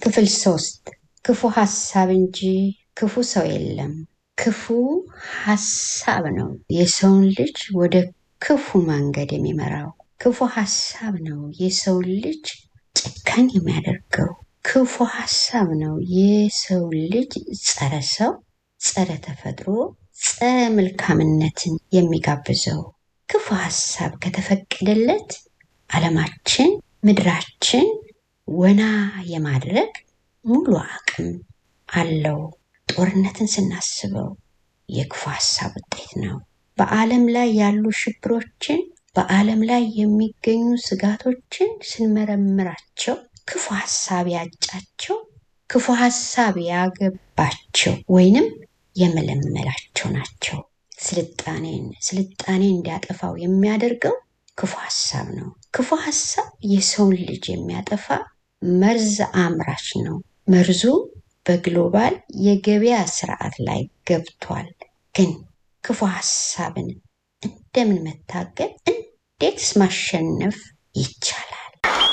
ክፍል ሶስት ክፉ ሀሳብ እንጂ ክፉ ሰው የለም። ክፉ ሀሳብ ነው የሰውን ልጅ ወደ ክፉ መንገድ የሚመራው። ክፉ ሀሳብ ነው የሰውን ልጅ ጨካኝ የሚያደርገው። ክፉ ሀሳብ ነው የሰው ልጅ ጸረ ሰው፣ ጸረ ተፈጥሮ፣ ጸረ መልካምነትን የሚጋብዘው። ክፉ ሀሳብ ከተፈቀደለት ዓለማችን ምድራችን ወና የማድረግ ሙሉ አቅም አለው። ጦርነትን ስናስበው የክፉ ሀሳብ ውጤት ነው። በዓለም ላይ ያሉ ሽብሮችን፣ በዓለም ላይ የሚገኙ ስጋቶችን ስንመረምራቸው ክፉ ሀሳብ ያጫቸው፣ ክፉ ሀሳብ ያገባቸው ወይንም የመለመላቸው ናቸው። ስልጣኔን ስልጣኔ እንዲያጠፋው የሚያደርገው ክፉ ሀሳብ ነው። ክፉ ሀሳብ የሰውን ልጅ የሚያጠፋ መርዝ አምራች ነው። መርዙ በግሎባል የገበያ ስርዓት ላይ ገብቷል። ግን ክፉ ሀሳብን እንደምን መታገል፣ እንዴትስ ማሸነፍ ይቻላል?